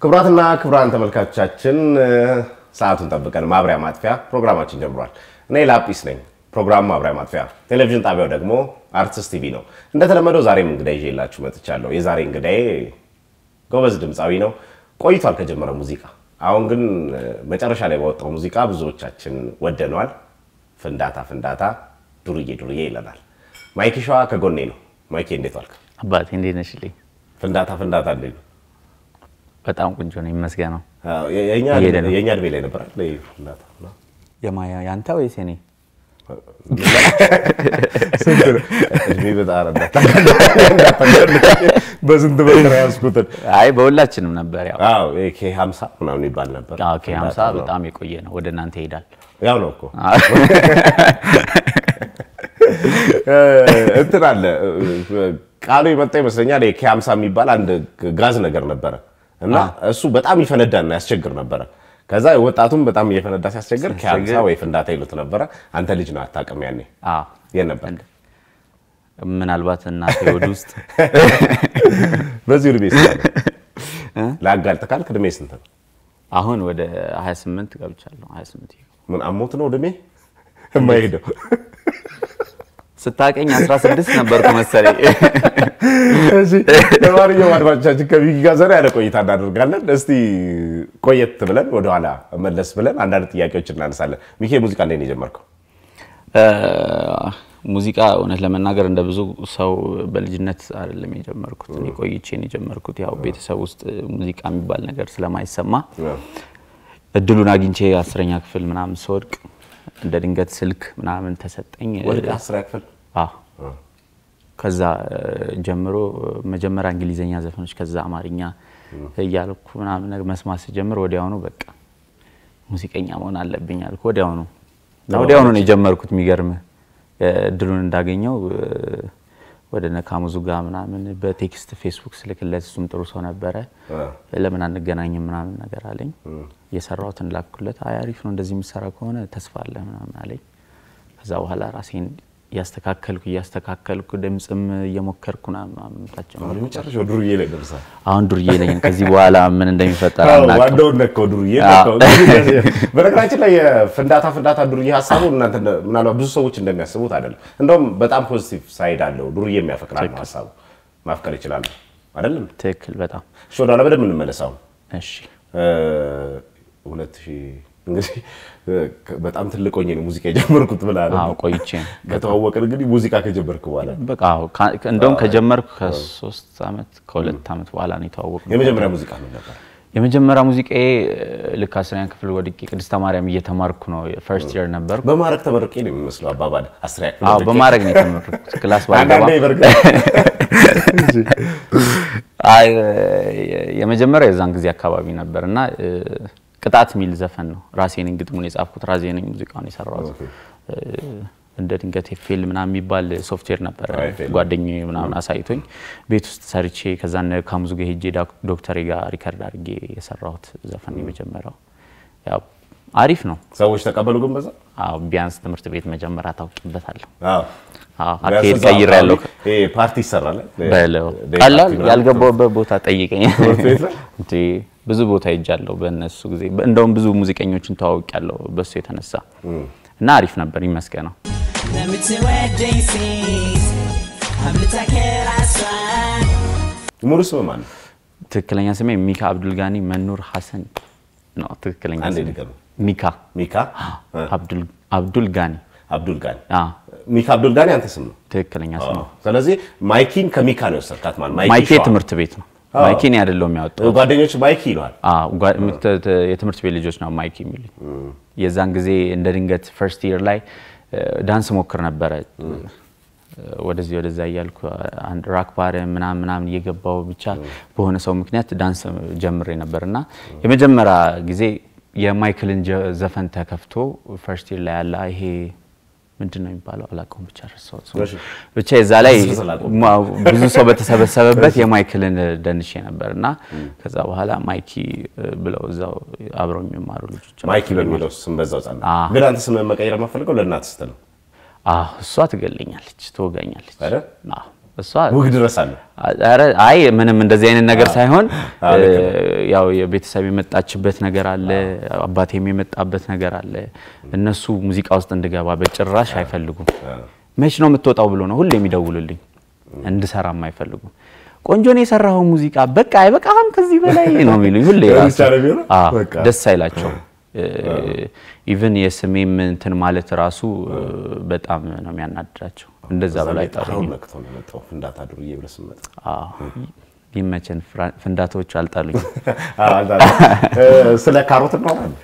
ክቡራትና ክቡራን ተመልካቾቻችን ሰዓቱን ጠብቀን ማብሪያ ማጥፊያ ፕሮግራማችን ጀምሯል። እኔ ላጲስ ነኝ። ፕሮግራም ማብሪያ ማጥፊያ፣ ቴሌቪዥን ጣቢያው ደግሞ አርቲስት ቲቪ ነው። እንደተለመደው ዛሬም እንግዳ ይዤላችሁ መጥቻለሁ። የዛሬ እንግዳዬ ጎበዝ ድምፃዊ ነው። ቆይቷል ከጀመረ ሙዚቃ። አሁን ግን መጨረሻ ላይ ባወጣው ሙዚቃ ብዙዎቻችን ወደነዋል። ፍንዳታ ፍንዳታ ዱርዬ ዱርዬ ይለናል። ማይክ ሸዋ ከጎኔ ነው። ማይኬ እንዴት ዋልክ? አባቴ እንዴት ነሽልኝ? ፍንዳታ ፍንዳታ እንዴት ነው? በጣም ቆንጆ ነው ይመስገነው። የእኛ እየሄደ ነው። የእኛ እድሜ ላይ ነበራል ይሄ ፍንዳታ እና የማያ ያንተ ወይስ የኔ? እድሜ በጣም በስንት መከራ ያዝኩትን አይ በሁላችንም ነበር። ያው አዎ ኬ ሀምሳ ምናምን ይባል ነበር። ኦኬ 50 በጣም የቆየ ነው። ወደ እናንተ ይሄዳል። ያው ነው እኮ እንትን አለ ቃሉ የመጣ ይመስለኛል። ኬ ሀምሳ የሚባል አንድ ጋዝ ነገር ነበረ እና እሱ በጣም ይፈነዳና ያስቸግር ነበረ። ከዛ ወጣቱም በጣም እየፈነዳ ሲያስቸግር ኬ ሀምሳ ወይ ፍንዳታ ይሉት ነበረ። አንተ ልጅ ነው አታውቅም ያኔ አዎ የት ነበር? ምናልባት እናቴ ወደ ውስጥ በዚህ እድሜ ስንት ነው? ለአጋልጥ ካልክ እድሜ ስንት ነው? አሁን ወደ 28 ገብቻለሁ። 28 ይኸው። ምን አሞት ነው እድሜ የማይሄደው? ስታቀኝ 16 ነበርኩ መሰለኝ። እሺ ለማንኛውም አድማጮቻችን ከቢጊ ጋር ዘና ያለ ቆይታ እናደርጋለን። እስቲ ቆየት ብለን ወደኋላ መለስ ብለን አንዳንድ ጥያቄዎች እናነሳለን። ሚኬ ሙዚቃ እንዴት ነው የጀመርከው? ሙዚቃ እውነት ለመናገር እንደ ብዙ ሰው በልጅነት አይደለም የጀመርኩት። እኔ ቆይቼ ነው የጀመርኩት። ያው ቤተሰብ ውስጥ ሙዚቃ የሚባል ነገር ስለማይሰማ እድሉን አግኝቼ አስረኛ ክፍል ምናምን ስወድቅ እንደ ድንገት ስልክ ምናምን ተሰጠኝ። ወደ አስራ ክፍል አዎ። ከዛ ጀምሮ መጀመሪያ እንግሊዘኛ ዘፈኖች ከዛ አማርኛ እያልኩ ምናምን ነገር መስማት ስጀምር ወዲያውኑ በቃ ሙዚቀኛ መሆን አለብኝ አልኩ። ወዲያውኑ እና ወዲያውኑ ነው የጀመርኩት። የሚገርምህ እድሉን እንዳገኘው ወደ ነካሙዙ ጋር ምናምን በቴክስት ፌስቡክ ስልክለት እሱም ጥሩ ሰው ነበረ። ለምን አንገናኝም ምናምን ነገር አለኝ። የሰራሁትን ላኩለት። አይ አሪፍ ነው እንደዚህ የሚሰራ ከሆነ ተስፋ አለ ምናምን አለኝ። ከዛ በኋላ ራሴን እያስተካከልኩ እያስተካከልኩ ድምፅም እየሞከርኩ ምናምን ታቸው አሁን መጨረሻው ዱርዬ ላይ ደርሳል። አሁን ዱርዬ ነኝ። ከዚህ በኋላ ምን እንደሚፈጠር አናውቅም። ዋናውን ነካው ዱርዬ ነካው። በነገራችን ላይ የፍንዳታ ፍንዳታ ዱርዬ ሀሳቡ እናንተ እንደ- ምናልባት ብዙ ሰዎች እንደሚያስቡት አይደለም። እንደውም በጣም ፖዚቲቭ ሳይድ አለው። ዱርዬ የሚያፈቅራል ነው ሀሳቡ። ማፍቀር ይችላል አይደለም? ትክክል። በጣም እሺ ወደኋላ በደንብ እንመለሳው። እሺ። ሁለት ሺህ እንግዲህ በጣም ትልቅ ሆኜ ነው ሙዚቃ የጀመርኩት ብለሃል። አዎ ቆይቼ ነው። ከተዋወቅን እንግዲህ ሙዚቃ ከጀመርክ በኋላ በቃ አዎ፣ ካ- እንደውም ከጀመርኩ ከሶስት ዓመት ከሁለት ዓመት በኋላ ነው የተዋወቅነው። የመጀመሪያ ሙዚቃ ምን ነበር? የመጀመሪያ ሙዚቃዬ ልክ አስረኛ ክፍል ወድቄ ቅድስተ ማርያም እየተማርኩ ነው። ፈርስት ይር ነበርኩ። በማድረግ ተመርቄ ነው የሚመስለው አባባል። አስሪያ ክፍል አዎ ወድቄ። በማድረግ ነው የተመረኩት። ክላስ ባልገባ አንዳንዴ በእርግጥ አይ የመጀመሪያው የዛን ጊዜ አካባቢ ነበር እና እ፣ ቅጣት የሚል ዘፈን ነው። ራሴ ነኝ ግጥሙን የጻፍኩት፣ ራሴ ነኝ ሙዚቃውን የሰራሁት። ኦኬ። እ፣ እንደ ድንገት ኤፍኤል ምናምን የሚባል ሶፍትዌር ነበረ አዎ፣ ኤፍኤል። ጓደኛዬ ምናምን አሳይቶኝ ቤት ውስጥ ሰርቼ ከዛ እነ ካሙዙ ጋር ሄጄ ዳክ- ዶክተሬ ጋር ሪከርድ አድርጌ የሰራሁት ዘፈን ነው የመጀመሪያው። ያው አሪፍ ነው። ሰዎች ተቀበሉ ግን በዛ አዎ ቢያንስ ትምህርት ቤት መጀመሪያ ታውቂበታለሁ። አዎ አዎ አካሄድ ቢያንስ ቀይር ያለው አካባቢ ይሄ ፓርቲ ይሰራል በለው ዴይ ቀላል ፓርቲ ምናምን። ያልገባውበት ቦታ ጠይቀኝ። ትምህርት ቤት ላይ? እንዴ ብዙ ቦታ ሄጃለሁ በእነሱ ጊዜ። እንደውም ብዙ ሙዚቀኞችን ተዋውቂያለሁ በሱ የተነሳ እና አሪፍ ነበር ይመስገነው። ለምትወደኝ ሴት አምልጣ ከራሷ ሙሉ ስም ማን ነው? ትክክለኛ ስሜ ሚካ አብዱልጋኒ መኑር ሐሰን ነው። ትክክለኛ አንዴ ስሜ ድገም። ሚካ ሚካ አብዱል አብዱልጋኒ። አብዱል ጋኒ። አዎ ሚካ አብዱል ጋኒ አንተ ስም ነው። ትክክለኛ ስም ነው። ስለዚህ ማይኪን ከሚካ ነው የወሰድካት ማለት ማይኬ ሸዋ። ትምህርት ቤት ነው። አዎ። ማይኬ እኔ አይደለሁም ያወጣው ጓደኞች ማይኪ ይለዋል። አዎ፣ ጓ- ምት- ት- የትምህርት ቤት ልጆች ነው ማይክ የሚሉኝ። የዛን ጊዜ እንደ ድንገት ፈርስት ይር ላይ እ፣ ዳንስ ሞክር ነበረ እ፣ ወደዚህ ወደዛ እያልኩ አንድ ራክ ባር ምናምን ምናምን እየገባው ብቻ በሆነ ሰው ምክንያት ዳንስ ጀምሬ ነበር እና የመጀመሪያ ጊዜ የማይክልን ጀ- ዘፈን ተከፍቶ ፈርስት ይር ላይ ያለ ይሄ ምንድን ነው የሚባለው አላውቀውም፣ ብቻ ረሳሁት ስሙን። እሺ። ብቻ የዛ ላይ ብዙ ስላቆምክ። ማ- ብዙ ሰው በተሰበሰበበት የማይክልን ደንሼ ነበር እና ከዛ በኋላ ማይኪ እ፣ ብለው እዛው አብረው የሚማሩ ልጆች ማይኪ በሚለው ስም በዛው ጸና። አዎ። ግን አንተ ስምህን መቀየር የማፈልገው ለእናትህ ስትል ነው አዎ፣ እሷ ትገለኛለች፣ ትወጋኛለች። አይደል? አዎ። እሷ ውግ ድረስ አለ። ኧረ አይ ምንም እንደዚህ አይነት ነገር ሳይሆን አዎ፣ ልክ ነው። ያው የቤተሰብ የመጣችበት ነገር አለ፣ አባቴም የመጣበት ነገር አለ። እነሱ ሙዚቃ ውስጥ እንድገባ በጭራሽ አይፈልጉም። መች ነው የምትወጣው ብሎ ነው ሁሌ የሚደውሉልኝ። እንድሰራም አይፈልጉም። ቆንጆ ነው የሰራኸው ሙዚቃ በቃ አይበቃም ከዚህ በላይ ነው የሚሉኝ ሁሌ ያ ራሱ። ብቻ ነው የሚሆነው? አዎ፣ በቃ። ደስ አይላቸውም። ኢቭን የስሜም እንትን ማለት ራሱ በጣም ነው የሚያናድዳቸው። እንደዛ በላይ አሁን አይጠሩኝም። ነቅቶ ነው የመጣው ፍንዳታ ዱርዬ ብለህ ስትመጣ አዎ፣ ይመቸን። ፍራ- ፍንዳታዎቹ አልጣሉኝ። አዎ፣ አንተ- እ፣ ስለ ካሮት እናወራለን።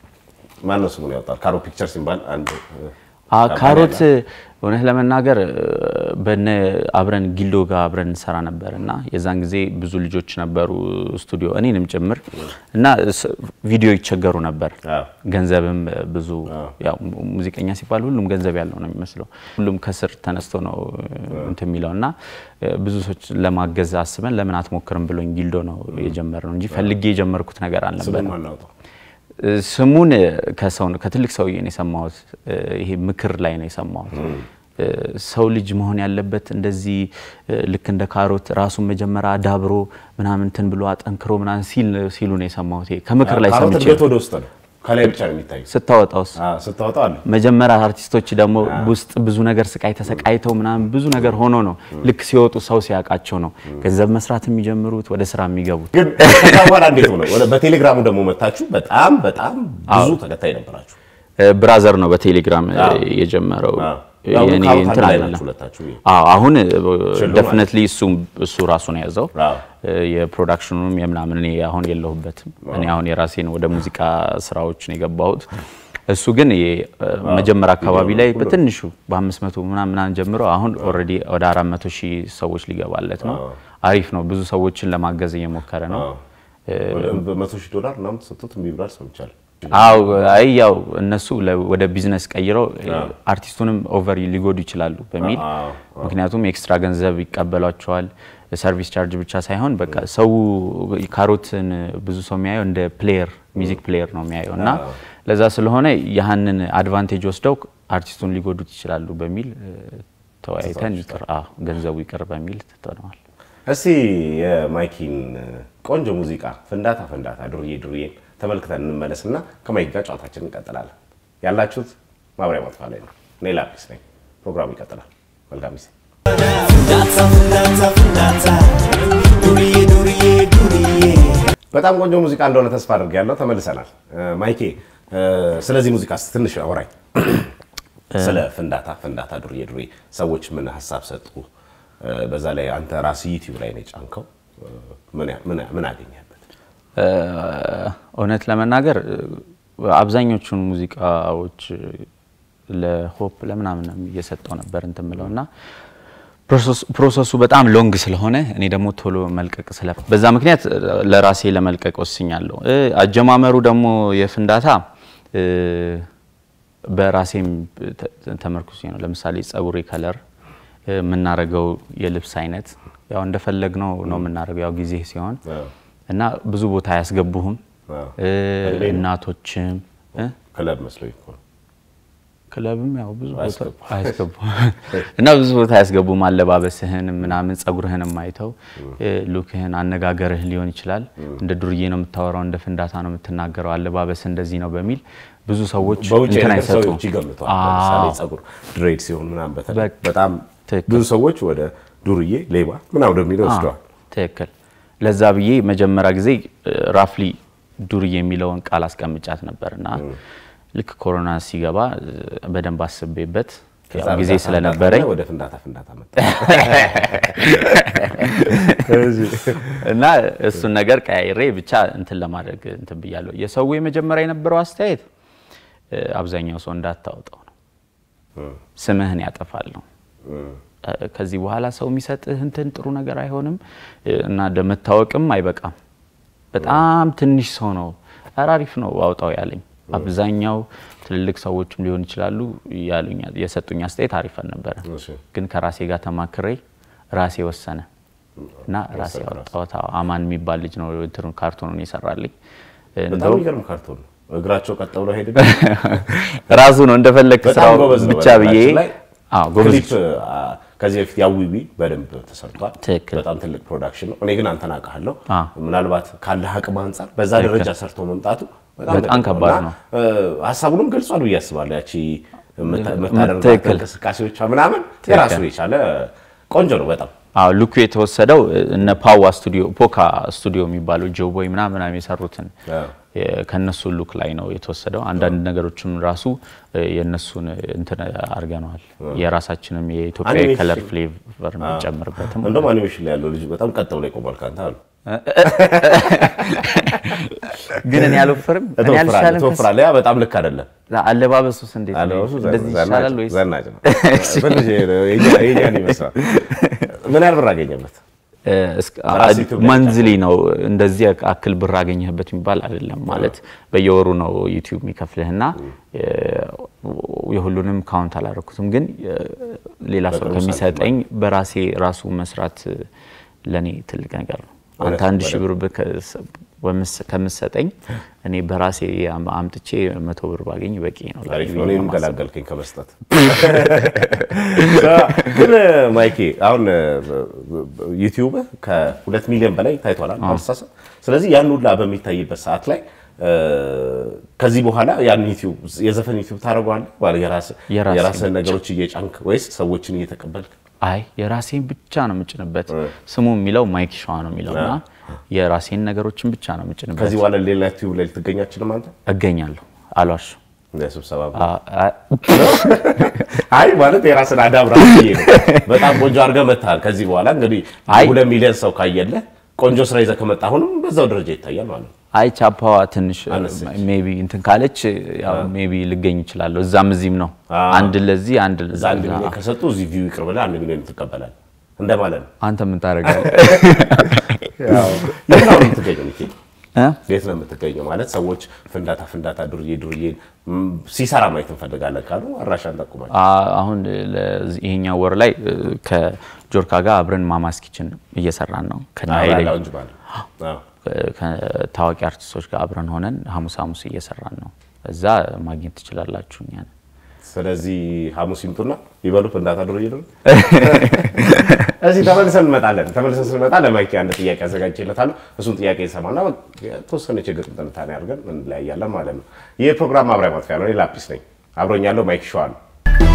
ማነው ስሙን ያወጣል? ካሮት ፒክቸር ሲባል አንድ እ፣ አ ካምፓኒ ካሮት አለ። እውነት ለመናገር እ፣ በነ አብረን ጊልዶ ጋር አብረን እንሰራ ነበር እና የዛን ጊዜ ብዙ ልጆች ነበሩ ስቱዲዮ እኔንም ጭምር እና ስ- ቪዲዮ ይቸገሩ ነበር። አዎ። ገንዘብም ብዙ ያው mu- ሙዚቀኛ ሲባል ሁሉም ገንዘብ ያለው ነው የሚመስለው። ሁሉም ከስር ተነስቶ ነው እንትን የሚለው እና እ፣ ብዙ ሰዎች ለማገዝ አስበን ለምን አትሞክርም ብሎኝ ጊልዶ ነው የጀመርነው እንጂ ፈልጌ የጀመርኩት ነገር ስሙን አልነበረም። ማናወጣው ስሙን ከሰው ነው ከትልቅ ሰውዬ ነው የሰማሁት። ይሄ ምክር ላይ ነው የሰማሁት። ሰው ልጅ መሆን ያለበት እንደዚህ ልክ እንደ ካሮት ራሱን መጀመሪያ አዳብሮ ምናምን እንትን ብሎ አጠንክሮ ምናምን ሲል ሲሉ ነው የሰማሁት። ይሄ ከምክር ላይ ካሮት ሰምቼ እንዴት ወደ ውስጥ ነው? ከላይ ብቻ ነው የሚታየው። ስታወጣውስ አዎ፣ ስታወጣው አለ መጀመሪያ አርቲስቶች ደግሞ ውስጥ ብዙ ነገር ስቃይ ተሰቃይተው ምናምን ብዙ ነገር ሆኖ ነው ልክ ሲወጡ ሰው ሲያውቃቸው ነው ገንዘብ መስራት የሚጀምሩት ወደ ስራ የሚገቡት። ግን ከዛ በኋላ እንዴት ሆነ? ወደ በቴሌግራሙ ደግሞ መታችሁ። በጣም በጣም ብዙ ተከታይ ነበራችሁ። ብራዘር ነው በቴሌግራም የጀመረው አዎ። ያው የኔ ካሮት አንድ እንትን ላይ አይደለም። ናችሁ ሁለታችሁ። አዎ አሁን ሽልማት። ደፍነትሊ እሱ እሱ ራሱ ነው የያዘው አዎ። የፕሮዳክሽኑም የምናምን እኔ አሁን የለሁበትም። እኔ አሁን የራሴን ወደ ሙዚቃ ስራዎች ነው የገባሁት። እሱ ግን የ- መጀመሪያ አካባቢ ላይ በትንሹ በአምስት መቶ ምናምን ምናምን ጀምሮ አሁን ኦልሬዲ ወደ አራት መቶ ሺህ ሰዎች ሊገባለት ነው። አሪፍ ነው። ብዙ ሰዎችን ለማገዝ እየሞከረ ነው። አዎ። ወደ በመቶ ሺህ ዶላር ምናምን ተሰጥቶት እምቢ ብሏል ሰምቻለሁ። አው አይ ያው እነሱ ለ- ወደ ቢዝነስ ቀይረው አርቲስቱንም ኦቨር ሊጎዱ ይችላሉ በሚል አዎ፣ ምክንያቱም ኤክስትራ ገንዘብ ይቀበሏቸዋል። ሰርቪስ ቻርጅ ብቻ ሳይሆን በቃ ሰው ካሮትን ብዙ ሰው የሚያየው እንደ ፕሌየር ሚዚክ ፕሌየር ነው የሚያየው እና ለዛ ስለሆነ ያህንን አድቫንቴጅ ወስደው አርቲስቱን ሊጎዱት ይችላሉ በሚል እ፣ ተወያይተን ይቅር አዎ ገንዘቡ ይቅር በሚል ትተነዋል። እስቲ የማይኪን ቆንጆ ሙዚቃ ፍንዳታ ፍንዳታ ዱርዬ ዱርዬን ተመልክተን እንመለስና ከማይክ ጋር ጨዋታችን እንቀጥላለን። ያላችሁት ማብሪያ ማጥፋ ላይ ነው። እኔ ላጲስ ነኝ። ፕሮግራሙ ይቀጥላል። መልካም ጊዜ። ፍንዳታ ፍንዳታ ፍንዳታ ዱርዬ ዱርዬ ዱርዬ በጣም ቆንጆ ሙዚቃ እንደሆነ ተስፋ አድርጌያለሁ። ተመልሰናል። እ፣ ማይኬ እ፣ ስለዚህ ሙዚቃ እስቲ ትንሽ አውራኝ። ስለ ፍንዳታ ፍንዳታ ዱርዬ ዱርዬ ሰዎች ምን ሀሳብ ሰጡ? እ፣ በዛ ላይ አንተ ራስህ ዩቲዩብ ላይ ነው የጫንከው። እ፣ ምን ያ- ምን ያ- ምን አገኘህበት? እ፣ እውነት ለመናገር እ፣ አብዛኞቹን ሙዚቃዎች እ፣ ለሆፕ ለምናምን እየሰጠው ነበር እንትን ምለው እና ፕሮሰስ- ፕሮሰሱ በጣም ሎንግ ስለሆነ እኔ ደግሞ ቶሎ መልቀቅ ስለ በዛ ምክንያት እ፣ ለራሴ ለመልቀቅ ወስኛለሁ። እ፣ አጀማመሩ ደግሞ የፍንዳታ እ፣ በራሴም ተ- ተመርኩዜ ነው። ለምሳሌ ጸጉሬ ከለር የምናረገው የልብስ አይነት ያው እንደፈለግነው ነው የምናደርገው ያው ጊዜ ሲሆን አዎ። እና ብዙ ቦታ አያስገቡህም። አዎ። እ፣ እድሜ ነው። እናቶችም እ፣ ክለብ መስሎኝ እኮ ነው። ክለብም ያው ብዙ ቦታ አያስገቡም። አያስገቡም እና ብዙ ቦታ አያስገቡም። አለባበስህን ምናምን ጸጉርህንም አይተው እ፣ ሉክህን፣ አነጋገርህ ሊሆን ይችላል። እንደ ዱርዬ ነው የምታወራው፣ እንደ ፍንዳታ ነው የምትናገረው፣ አለባበስ እንደዚህ ነው በሚል ብዙ ሰዎች በውጭ እንትን ነገር አይሰጡም። ሰዎች ይገምተዋል። ለምሳሌ አዎ። ጸጉር ድሬድ ሲሆን ምናምን በተለይ በቃ በጣም ትክክል። ብዙ ሰዎች ወደ ዱርዬ ሌባ ምናምን ወደሚለው ወስደዋል። ትክክል። ለዛ ብዬ መጀመሪያ ጊዜ ራፍሊ ዱርዬ የሚለውን ቃል አስቀምጫት ነበር እና ልክ ኮሮና ሲገባ እ፣ በደንብ አስቤበት ያው ከዛ ጊዜ ፍንዳታ ስለነበረኝ ፍንዳታ ወደ ፍንዳታ ፍንዳታ መጣ። እና እሱን ነገር ቀያይሬ ብቻ እንትን ለማድረግ እንትን ብያለሁ። የሰው የመጀመሪያ የነበረው አስተያየት እ፣ አብዛኛው ሰው እንዳታወጣው ነው፣ ስምህን ያጠፋል ነው። እ፣ ከዚህ በኋላ ሰው የሚሰጥህ እንትን ጥሩ ነገር አይሆንም እ፣ እና ለመታወቅም አይበቃም። በጣም ትንሽ ሰው ነው ኧረ አሪፍ ነው አውጣው ያለኝ። አብዛኛው ትልልቅ ሰዎችም ሊሆን ይችላሉ ያሉኝ የሰጡኝ አስተያየት አሪፍ ነበረ። እሺ። ግን ከራሴ ጋር ተማክሬ ራሴ ወሰነ እና ራሴ አወጣሁት። አዎ፣ አማን የሚባል ልጅ ነው እንትኑ ካርቶኑን የሰራልኝ። በጣም እንደውም የሚገርም ካርቶን ነው። እግራቸው ቀጥ ብሎ ሄድ ራሱ ነው እንደፈለግ በጣም ስራው ጎበዝ ነው። ብቻ ብዬ በነገራችን ላይ አዎ፣ ጎበዝ ክሊፕ አ፣ ከዚህ በፊት ያዊዊ በደንብ ተሰርቷል። ትክክል። በጣም ትልቅ ፕሮዳክሽን ነው። እኔ ግን አንተን አውቃለሁ። አ። ምናልባት ካለህ አቅም አንጻር በዛ ደረጃ ሰርቶ መምጣቱ በጣም ትልቅ ከባድ እና፣ ነው። እ፣ ሀሳቡንም ገልጿል ብዬ አስባለሁ። ያቺ የምታ- የምታደርጋት ትክክል። እንቅስቃሴዎቿ ምናምን የራሱ የቻለ ቆንጆ ነው በጣም አዎ ሉኩ የተወሰደው እነ ፓዋ ስቱዲዮ ፖካ ስቱዲዮ የሚባለው ጆቦይ ምናምን ምናምን የሰሩትን አዎ። የ- ከነሱ ሉክ ላይ ነው የተወሰደው። አንዳንድ ነገሮችም ራሱ እ፣ የእነሱን እንትን አድርገነዋል። የራሳችንም የኢትዮጵያ አኒሜሽን። ከለር ፍሌቨር የምንጨምርበትም እንደውም አኒሜሽን ላይ ያለው ልጅ በጣም ቀጥ ብሎ ይቆማል ከአንተ አሉ። ግን እኔ አልወፍርም እኔ ትወፍራለህ አልሻለም ከሱ። ትወፍራለህ። ያ በጣም ልክ አይደለም። አለባበሱስ እንዴት ነው? አለባበሱ እንደዚህ ዘናጭ ይሻላል ወይስ ዘናጭ ነው። ትንሽ የኛ- የኛን ይመስላል። ምን ያህል ብር አገኘበት? በራስህ ዩቲዩብ ላይ መንዝሊ ነው እንደዚህ አክል ብር አገኘህበት የሚባል አይደለም። ማለት በየወሩ ነው ዩቲዩብ የሚከፍልህና የሁሉንም ካውንት አላደረኩትም፣ ግን እ፣ ሌላ ሰው በቅርቡ ከሚሰጠኝ በራሴ ራሱ መስራት ለእኔ ትልቅ ነገር ነው። አንተ እውነት አንድ ነው፣ ሺህ ብር ብከ- ወምስ- ከምሰጠኝ እኔ በራሴ አም- አምጥቼ መቶ ብር ባገኝ በቂ ነው። አሪፍ ነው። ብዬ እኔንም ነው የማስበው። ገላገልከኝ ከመስጠት። ግን ማይኬ አሁን ዩቲዩብ ከሁለት ሚሊዮን በላይ ታይቷል አልሳሳት። ስለዚህ ያን ሁላ በሚታይበት ሰዓት ላይ እ፣ ከዚህ በኋላ ያን ዩቲዩብ የዘፈን ዩቲዩብ ታደርገዋለህ? ማለት የራስህ- የራሴን የራስህን ብቻ። ነገሮች እየጫንክ ወይስ ሰዎችን እየተቀበልክ? አይ የራሴን ብቻ ነው የምጭንበት። ስሙ የሚለው ማይክ ሸዋ ነው የሚለው እና የራሴን ነገሮችን ብቻ ነው የምጭንበት። ከዚህ በኋላ ሌላ ዩቲዩብ ላይ ልትገኝ አትችልም አንተ እገኛለሁ አሏሽ እንደ ስብሰባ አ- አ- አይ ማለት የራስን አዳብራ ብዬ ነው። በጣም ቆንጆ አድርገህ መጥተሃል። ከዚህ በኋላ እንግዲህ አይ። ሁለት ሚሊዮን ሰው ካየለህ ቆንጆ ስራ ይዘህ ከመጣ አሁንም በዛው ደረጃ ይታያል ማለት ነው። አይ ቻፓዋ ትንሽ አነሰች። ሜቢ እንትን ካለች ያው ሜቢ ልገኝ ይችላለሁ። እዛም እዚህም ነው አንድ ለዚህ አንድ እዛ ለዛ። አንድ ሚሊዮን ከሰጡ እዚህ ቪው ይቅር ብለህ አንድ ሚሊዮን ትቀበላለህ እንደማለት ነው። አንተ ምን ታደርጋለህ? የት ነው የምትገኘው? ሚኪ? እ? የት ነው የምትገኘው? ማለት ሰዎች ፍንዳታ ፍንዳታ ዱርዬ ዱርዬ ም፣ ሲሰራ ማየት እንፈልጋለን ካሉ አድራሻን ጠቁማል። አ- አሁን ለዚህ- ይሄኛው ወር ላይ እ፣ ከጆርካ ጋር አብረን ማማስ ኪችን እየሰራን ነው ከነ ኃይሌ ላውንጅ ማለት አዎ። ከታዋቂ አርቲስቶች ጋር አብረን ሆነን ሐሙስ ሐሙስ እየሰራን ነው። እዛ ማግኘት ትችላላችሁ እኛን። ስለዚህ ሐሙስ ይምጡና ይበሉ ፍንዳታ ዱርዬ ዱርዬ እዚህ ተመልሰን እንመጣለን። ተመልሰን ስንመጣ ለማይኪ አንድ ጥያቄ አዘጋጅቼለታለሁ። እሱን ጥያቄ ይሰማና የተወሰነ ችግር ትንታኔ አድርገን እንለያያለን ማለት ነው። ይህ ፕሮግራም ማብሪያ ማጥፊያ ነው። እኔ ላጲስ ነኝ። አብሮኝ ያለው ማይክ ሸዋ ነው።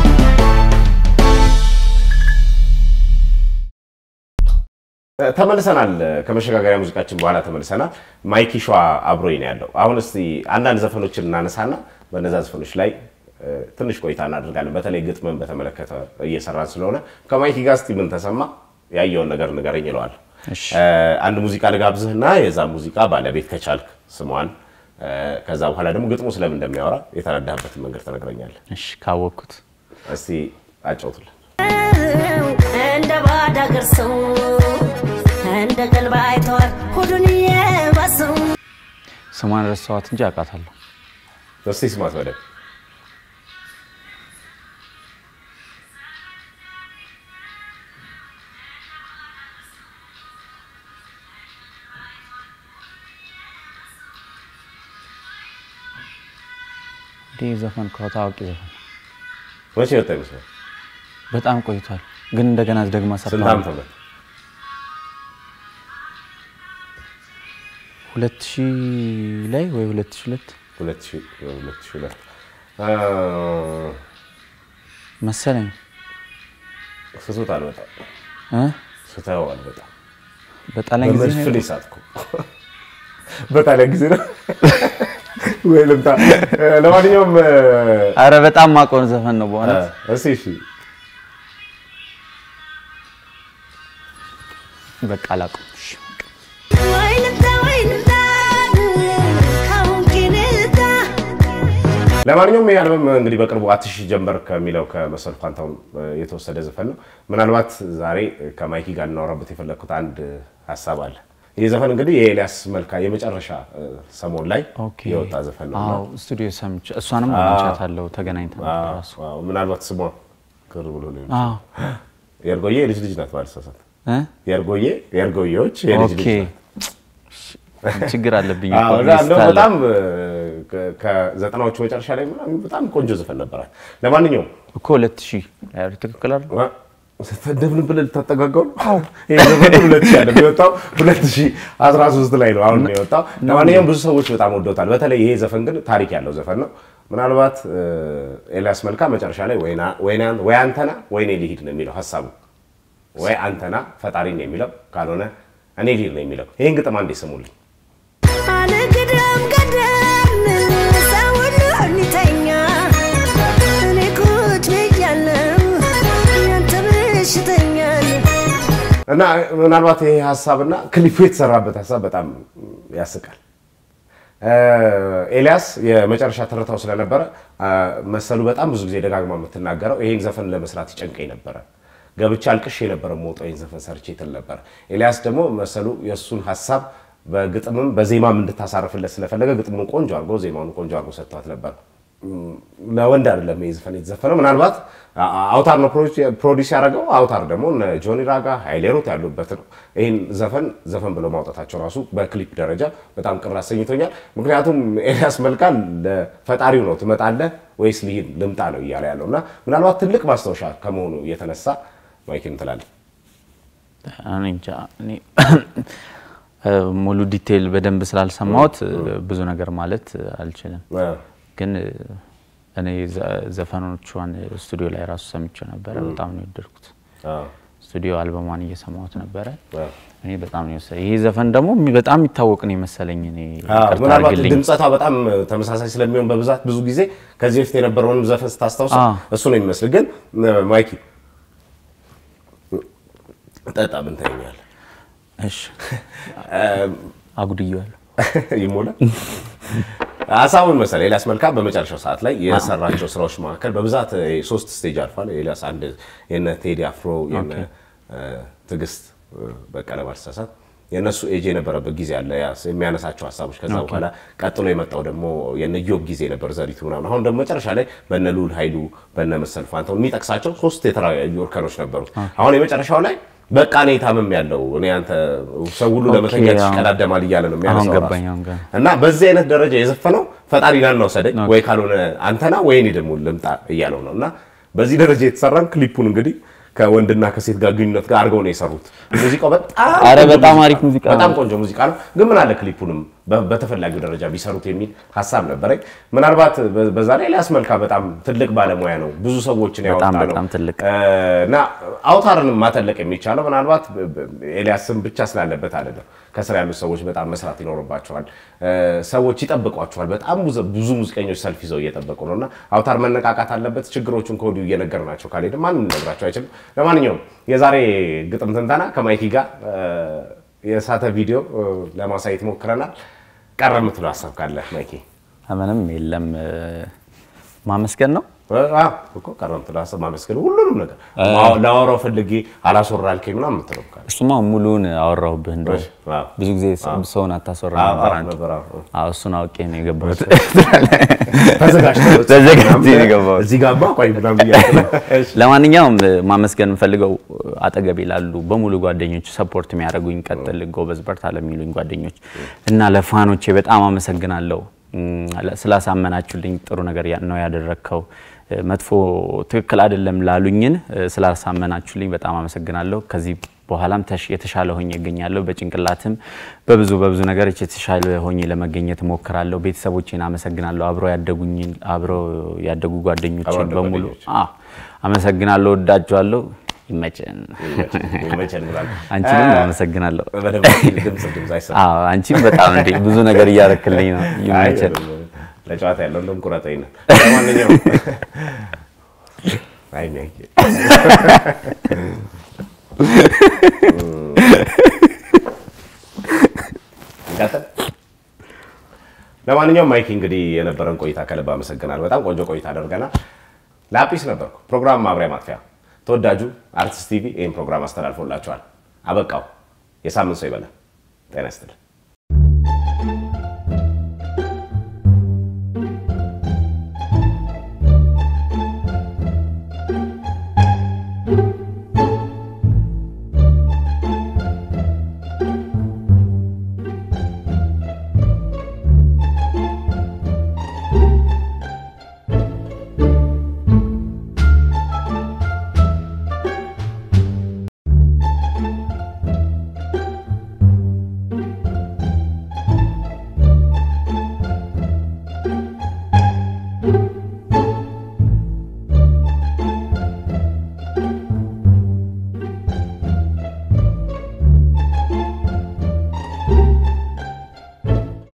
ተመልሰናል። ከመሸጋገሪያ ሙዚቃችን በኋላ ተመልሰናል። ማይኪ ሸዋ አብሮኝ ነው ያለው። አሁን እስቲ አንዳንድ ዘፈኖችን እናነሳና በነዛ ዘፈኖች ላይ እ፣ ትንሽ ቆይታ እናደርጋለን። በተለይ ግጥምን በተመለከተ እየሰራን ስለሆነ ከማይኪ ጋር እስቲ ምን ተሰማ ያየውን ነገር ንገረኝ ይለዋል። እሺ። እ፣ አንድ ሙዚቃ ልጋብዝህና የዛ ሙዚቃ ባለቤት ከቻልክ ስሟን፣ እ፣ ከዛ በኋላ ደግሞ ግጥሙ ስለምን እንደሚያወራ የተረዳህበትን መንገድ ትነግረኛለህ። እሺ ካወቅኩት እስቲ አጫውቱልን። እንደ ባዳ አገር ሰው እንደ ቀልብ አይተዋል ሆዱን የባሰው ስሟን ረሳኋት እንጂ አውቃታለሁ። እስቲ ስማት በደንብ ይህ ዘፈን እኮ ታዋቂ ዘፈን መቼ ወጣ ይመስላል? በጣም ቆይቷል፣ ግን እንደገና ደግማ ስንት ሰርታ ዓመተ ምህረት? ሁለት ሺህ ላይ ወይ ሁለት ሺህ ሁለት ሁለት ሺህ ሁለት ሺህ ሁለት አ፣ መሰለኝ ስቶታል በጣም እ? ስተዋል በጣም በጣሊያን ጊዜ ነው በመስፍን ይሳትኩ በጣሊያን ጊዜ ነው ወይ ልምጣ። ለማንኛውም አረ በጣም ማቆን ዘፈን ነው በእውነት እሺ እሺ በቃ አላውቅም። እሺ። ወይ ልምጣ ወይ ልምጣ ካሁን ግን ልምጣ ለማንኛውም ይህ አልበም እንግዲህ በቅርቡ አትሽ ጀመር ከሚለው ከመሰሉ ፋንታሁን የተወሰደ ዘፈን ነው። ምናልባት ዛሬ ከማይኪ ጋር እናወራበት የፈለግኩት አንድ ሀሳብ አለ። ይህ ዘፈን እንግዲህ የኤልያስ መልካ የመጨረሻ እ፣ ሰሞን ላይ ኦኬ። የወጣ ዘፈን ነው እና አዎ ስቱዲዮ ሰምቼ እሷንም አግኝቻታለሁ ተገናኝተን ነበር ራሱ አዎ፣ ምናልባት ስሟ ቅር ብሎ ሊሆን አዎ የእርጎዬ የልጅ ልጅ ናት ማለት ሳሳት እ? የእርጎዬ የእርጎዬዎች የልጅ ኦኬ ልጅ ናት። ችግር አለብኝ አዎ፣ እኮ እና ሊስት እንደው አለ። በጣም እ፣ ከ- ከዘጠናዎቹ መጨረሻ ላይ ምናምን በጣም ቆንጆ ዘፈን ነበራት። ለማንኛውም እኮ ሁለት ሺህ ትክክል አይደል? እ፣ እንደምን ብለህ ልታጠጋጋው ነው? ይሄ ዘፈን ሁለት ሺህ አይደለም የወጣው ሁለት ሺህ አስራ ሶስት ላይ ነው አሁን ነው የወጣው። ለማንኛውም ብዙ ሰዎች በጣም ወደውታል። በተለይ ይሄ ዘፈን ግን ታሪክ ያለው ዘፈን ነው። ምናልባት እ፣ ኤልያስ መልካ መጨረሻ ላይ ወይና- ወይና- ወይ አንተና ወይኔ ልሂድ ነው የሚለው ሀሳቡ ወይ አንተና ፈጣሪ ነው የሚለው ካልሆነ እኔ ልሂድ ነው የሚለው። ይህን ግጥም አንዴ ስሙልኝ። አልግደም ገደም ሰው ሁሉ እንዲተኛ እኔ ቁጭ ብያለሁ ያንተ በሽተኛ ነኝ። እና ምናልባት ይሄ ሀሳብና ክሊፑ የተሰራበት ሀሳብ በጣም ያስቃል። እ፣ ኤልያስ የመጨረሻ ትርታው ስለነበረ አ፣ መሰሉ በጣም ብዙ ጊዜ ደጋግማ የምትናገረው ይሄን ዘፈን ለመስራት ይጨንቀኝ ነበረ፣ ገብቼ አልቅሼ የነበረ መውጣው ይህን ዘፈን ሰርቼ ትል ነበረ። ኤልያስ ደግሞ መሰሉ የእሱን ሀሳብ በግጥምም በዜማም እንድታሳርፍለት ስለፈለገ ግጥሙን ቆንጆ አድርጎ ዜማውን ቆንጆ አድርጎ ሰጥቷት ነበር። ለወንድ አይደለም ይህ ዘፈን የተዘፈነው። ምናልባት አ- አ- አውታር ነው ፕሮዲስ- ፕሮዲስ ያደረገው። አውታር ደግሞ እነ ጆኒ ራጋ፣ ሀይሌ ሩት ያሉበት ነው። ይህን ዘፈን ዘፈን ብለው ማውጣታቸው ራሱ በክሊፕ ደረጃ በጣም ቅር አሰኝቶኛል። ምክንያቱም ኤልያስ መልካ ለፈጣሪው ነው ትመጣለህ ወይስ ልሂድ ልምጣ ነው እያለ ያለው እና ምናልባት ትልቅ ማስታወሻ ከመሆኑ የተነሳ ማይክን ትላለህ። እኔ እንጃ እኔ እ፣ ሙሉ ዲቴይል በደንብ ስላልሰማሁት እ፣ ብዙ ነገር ማለት አልችልም። ግን እ፣ እኔ ዘ- ዘፈኖቿን ስቱዲዮ ላይ ራሱ ሰምቼው ነበረ። በጣም ነው የወደድኩት። ስቱዲዮ አልበሟን እየሰማሁት ነበረ። እኔ በጣም ነው የወሰደኝ። ይሄ ዘፈን ደግሞ የሚ- በጣም የሚታወቅ ነው የመሰለኝ። እኔ ይቅርታ ምናልባት አድርግልኝ። ድምፀቷ በጣም ተመሳሳይ ስለሚሆን በብዛት ብዙ ጊዜ ከዚህ በፊት የነበረውን ዘፈን ስታስታውስ አዎ። እሱ ነው የሚመስል። ግን እ፣ ማይኪ ጠጣ ምን ታየኛለህ? እሺ አጉድዬዋለሁ። ይሞላል። ሀሳቡን መሰለህ ኤልያስ መልካ በመጨረሻው ሰዓት ላይ የሰራቸው ስራዎች መካከል በብዛት እ፣ ሶስት ስቴጅ አልፏል። ኤልያስ አንድ የነ ቴዲ አፍሮ የነ እ፣ ትዕግስት እ፣ በቀለ ባልተሳሳት የእነሱ ኤጅ የነበረበት ጊዜ አለ ያ የሚያነሳቸው ሀሳቦች። ከዛ በኋላ ቀጥሎ የመጣው ደግሞ የነ ዮብ ጊዜ ነበር ዘሪቱ ምናምን። አሁን ደግሞ መጨረሻ ላይ በነ ልዑል ኃይሉ በነ መሰል ፋንታውን የሚጠቅሳቸው ሶስት የተለያዩ እርከኖች ነበሩት። አሁን የመጨረሻው ላይ በቃ እኔ ታምም ያለው እኔ አንተ ሰው ሁሉ ለመተኛት አዎ። ይሽቀዳደማል እያለ ነው የሚያነሳው አሁን ራሱ። ገባኝ፣ አሁን ገባኝ። እና በዚህ አይነት ደረጃ የዘፈነው ፈጣሪ ናን ወሰደኝ ወይ ካልሆነ አንተና ወይ እኔ ደግሞ ልምጣ እያለው ነው። እና በዚህ ደረጃ የተሰራን ክሊፑን እንግዲህ ከወንድና ከሴት ጋር ግንኙነት ጋር አድርገው ነው የሰሩት። ሙዚቃው በጣም አረ ቆንጆ በጣም ሙዚቃ አሪፍ ነው። ሙዚቃ በጣም ነው። ቆንጆ ሙዚቃ ነው። ግን ምን አለ ክሊፑንም በ- በተፈላጊው ደረጃ ቢሰሩት የሚል ሀሳብ ነበረኝ። ምናልባት በ- በዛ ላይ ኤልያስ መልካ በጣም ትልቅ ባለሙያ ነው። ብዙ ሰዎችን ያወጣ በጣም ነው በጣም ትልቅ እ፣ እና አውታርንም ማተለቅ የሚቻለው ምናልባት በ- በ- ኤልያስም ብቻ ስላለበት አይደለም። ከስር ያሉት ሰዎች በጣም መስራት ይኖርባቸዋል። እ፣ ሰዎች ይጠብቋቸዋል። በጣም ብዙ- ብዙ ሙዚቀኞች ሰልፍ ይዘው እየጠበቁ ነው እና አውታር መነቃቃት አለበት። ችግሮቹን ከወዲሁ እየነገርናቸው ካልሄደ ማንም ሊነግራቸው አይችልም። ለማንኛውም የዛሬ ግጥም ትንተና ከማይኪ ጋር እ፣ የሳተ ቪዲዮ እ፣ ለማሳየት ሞክረናል። ቀረ የምትለው ሀሳብ ካለ ማይኪ? ምንም የለም እ፣ ማመስገን ነው። አዎ እኮ ቀረ የምትለው ሀሳብ ማመስገን ሁሉንም ነገር አዎ፣ ላወራው ፈልጌ አላስወራ አልከኝ ምናምን የምትለው ካለ እሱማ ሙሉውን አወራሁብህ። እንደው እሺ፣ አዎ። ብዙ ጊዜ ሰውን አታስወራ አዎ፣ ነበር አዎ አንተ። ነበር፣ አዎ። አዎ እሱን አውቄ ነው የገባሁት። ተዘጋጅተህ ተዘጋጅቼ ነው የገባሁት። እዚህ ጋማ ቆይ ምናምን እያልክ ነው። እሺ። ለማንኛውም እ፣ ማመስገን የምፈልገው እ፣ አጠገቤ ላሉ በሙሉ ጓደኞች ሰፖርት የሚያደርጉኝ ቀጥል፣ ጎበዝ፣ በርታ ለሚሉኝ ጓደኞች እና ለፋኖቼ በጣም አመሰግናለሁ። እም፣ ለ- ስላሳመናችሁልኝ ጥሩ ነገር ያ- ነው ያደረግከው እ፣ መጥፎ ትክክል አይደለም ላሉኝን እ፣ ስላሳመናችሁልኝ በጣም አመሰግናለሁ። ከዚህ በኋላም ተሽ- የተሻለ ሆኜ እገኛለሁ። በጭንቅላትም በብዙ በብዙ ነገሮች የተሻለ ሆኜ ለመገኘት እሞክራለሁ። ቤተሰቦቼን አመሰግናለሁ። አብረው ያደጉኝን አብረው ያደጉ ጓደኞችን አብረው ያደጉ በሙሉ ጓደኞች። አዎ አመሰግናለሁ። ወዳችኋለሁ። ይመቸን። ይመቸን ብላለሁ። አንቺንም እ፣ አመሰግናለሁ። በደንብ ድምፅ ድምፅ አይሰማም። አዎ አንቺም በጣም እንዴ ብዙ ነገር እያረክልኝ ነው። ይመቸን። አይ፣ ለጨዋታ ያለው እንደውም ቁረጠኝ ነው። ለማንኛውም አይ ሚያኪ እንቀጥል። ለማንኛውም ማይኪ እንግዲህ የነበረን ቆይታ ከልብ አመሰግናለሁ። በጣም ቆንጆ ቆይታ አደርገናል። ላጲስ ነበርኩ። ፕሮግራም ማብሪያ ማጥፊያ ተወዳጁ አርቲስት ቲቪ ይህን ፕሮግራም አስተላልፎላችኋል። አበቃው። የሳምንት ሰው ይበላል። ጤና ይስጥልን።